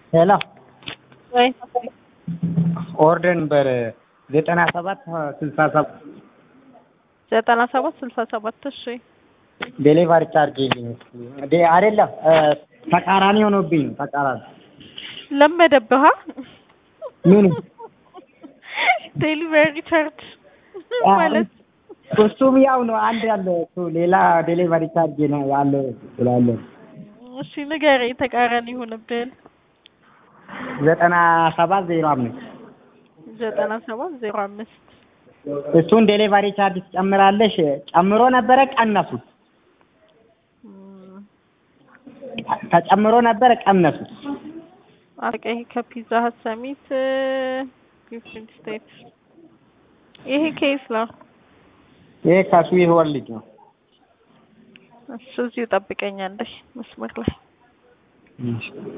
ሄሎ ወይ ኦርደር ነበር ዘጠና ሰባት ስልሳ ሰባት ዘጠና ሰባት ስልሳ ሰባት እሺ ዴሊቨሪ ቻርጅ ዴ አይደለም ተቃራኒ ሆኖብኝ ነው ተቃራኒ ለመደብሃ ምን ዴሊቨሪ ቻርጅ ማለት እሱም ያው ነው አንድ ያለ እሱ ሌላ ዴሊቨሪ ቻርጅ ነው ያለ ስላለ እሺ ንገረኝ ተቃራኒ ይሆንብህን ዘጠና ሰባት ዜሮ አምስት ዘጠና ሰባት ዜሮ አምስት እሱን ዴሊቨሪ ቻርጅ ትጨምራለሽ ጨምሮ ነበረ ቀነሱት ተጨምሮ ነበረ ቀነሱት አቀይ ከፒዛ ሀት ሰሚት ጊፍት ስቴት ይሄ ኬስ ነው ይሄ ከስዊት ወርልድ ነው እሱ እዚሁ ጠብቀኛለሽ መስመር ላይ